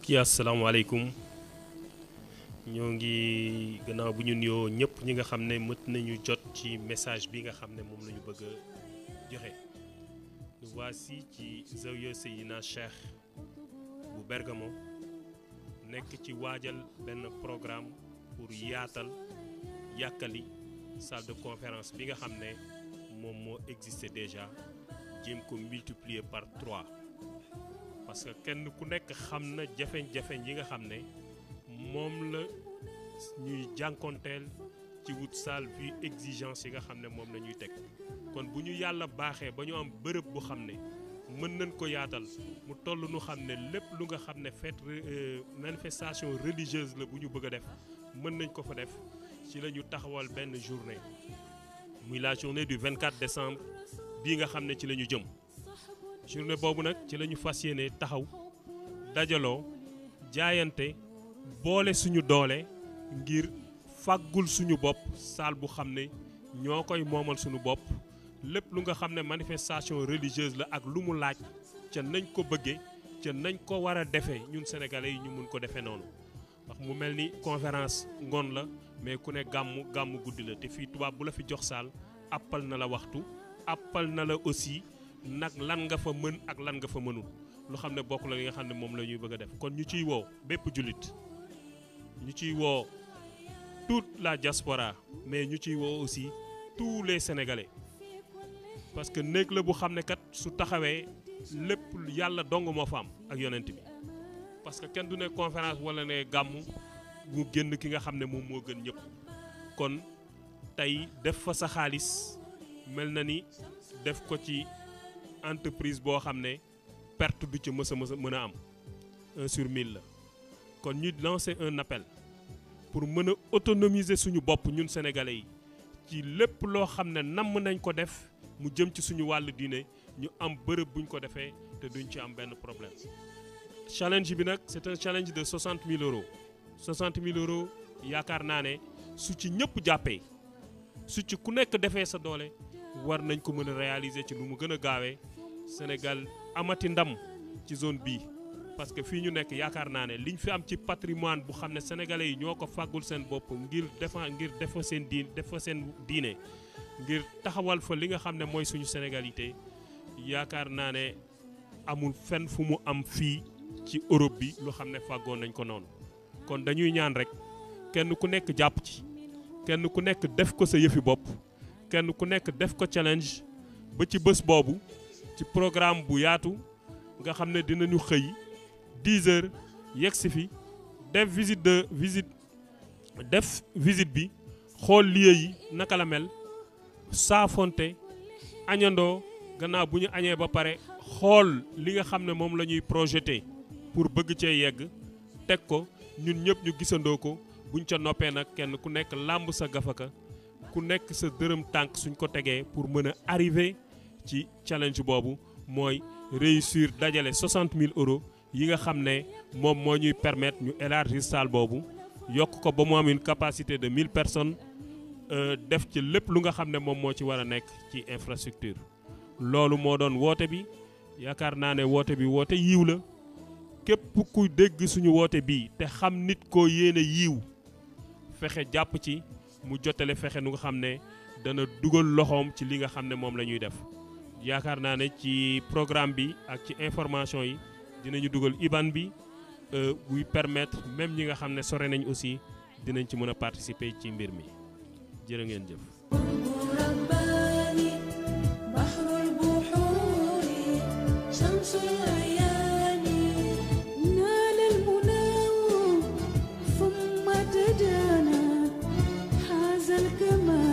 mbokk yi asalaamaaleykum ñoo ngi gannaaw bu ñu nuyoo ñëpp ñi nga xam ne mët nañu jot ci message bi nga xam ne moom la ñu bëgg a joxe nous voici ci Zawiya Seydina Cheikh bu Bergamo nekk ci waajal benn programme pour yaatal yàkkali salle de conférence bi nga xam ne moom moo existé déjà jéem ko multiplier par trois parce que kenn ku nekk xam na jafe-jafe yi nga xam ne moom la ñuy jànkonteel ci wut salle vu exigence yi nga xam ne moom la ñuy teg kon bu ñu yàlla baaxee ba ñu am bërëb bu xam ne mën nañ ko yaatal mu toll nu xam ne lépp lu nga xam ne fête manifestation religieuse la bu ñu bëgg a def mën nañ ko fa def ci la ñu taxawal benn journée muy la journée du 24 décembre bii nga xam ne ci la ñu jëm journée boobu nag ci la ñu fas yéene taxaw dajaloo jaayante boole suñu doole ngir fàggul suñu bopp saal bu xam ne ñoo koy moomal suñu bopp lépp lu nga xam ne manifestation religieuse la ak lu mu laaj ca nañ ko bëggee ca nañ ko war a defee ñun sénégalais yi ñu mun ko defee noonu ndax mu mel ni conférence ngoon la mais ku ne gàmmu gàmmu guddi la te fii tubaab bu la fi jox saal appal na la waxtu appal na la aussi nag lan nga fa mën ak lan nga fa mënul lu xam ne bokk la li nga xam ne moom la ñuy bëgg a def kon ñu ciy woo bépp jullit ñu ciy woo toute la diaspora mais ñu ciy woo aussi tous les sénégalais parce que néeg la bu xam ne kat su taxawee lépp yàlla dong moo fa am ak yonent bi parce que kenn du ne conférence wala ne gàmmu mu génn ki nga xam ne moom moo gën ñëpp kon tey def fa sa xaalis mel na ni def ko ci entreprise boo xam ne perte du ci mës a mës a mën a am un sur mille la kon ñu lancer un appel pour mën a autonomiser suñu bopp ñun sénégalais yi ci lépp loo xam ne namm nañ ko def mu jëm ci suñu wàllu diine ñu am bërëb buñ ko defee te duñ ci am benn problème challenge bi nag c'est un challenge de 60 000 euros 60 000 euros yaakaar naa ne su ci ñëpp jàppee su ci ku nekk defee sa doole war nañ ko mën a réaliser ci lu mu gën a gaawee Sénégal amati ndam ci zone bii parce que fii ñu nekk yaakaar naa ne liñ fi am ci patrimoine bu xam ne sénégalais yi ñoo ko fàggul seen bopp ngir defa ngir def fa seen diin def fa seen diine ngir taxawal fa li nga xam ne mooy suñu sénégalité yaakaar naa ne amul fenn fu mu am fii ci Europe bi lu xam ne fàggoon nañ ko noonu kon dañuy ñaan rek kenn ku nekk jàpp ci kenn ku nekk def ko sa yëfi bopp kenn ku nekk def ko challenge ba ci bés boobu ci programme bu yaatu nga xam ne dinañu xëy 10 heures yegg si fi def visite de visite def visite bi xool lieu yi naka la mel saafonte añandoo gannaaw bu ñu añee ba pare xool li nga xam ne moom la ñuy projeté pour bëgg cee yegg teg ko ñun ñëpp ñu gisandoo ko buñ ca noppee nag kenn ku nekk làmb sa gafaka ku nekk sa dërëm tànk suñ ko tegee pour mën a arriver ci challenge boobu mooy réussir dajale 60 000 euros yi nga xam ne moom moo ñuy permettre ñu élargir salle boobu yokk ko ba mu am une capacité de 1000 personnes def ci lépp lu nga xam ne moom moo ci war a nekk ci infrastructure. loolu moo doon woote bi yaakaar naa ne woote bi woote yiw la képp ku dégg suñu woote bii te xam nit koo yéene yiw fexe jàpp ci mu jotale fexe nu nga xam ne dana dugal loxoom ci li nga xam ne moom la ñuy def. yaakaar naa ne ci programme bi ak ci information yi dinañu dugal IBAN bi buy permettre même ñi nga xam ne sore nañ aussi dinañ ci mën a participer ci mbir mi jërë ngeen jëf. ثم تدانى حاز الكمال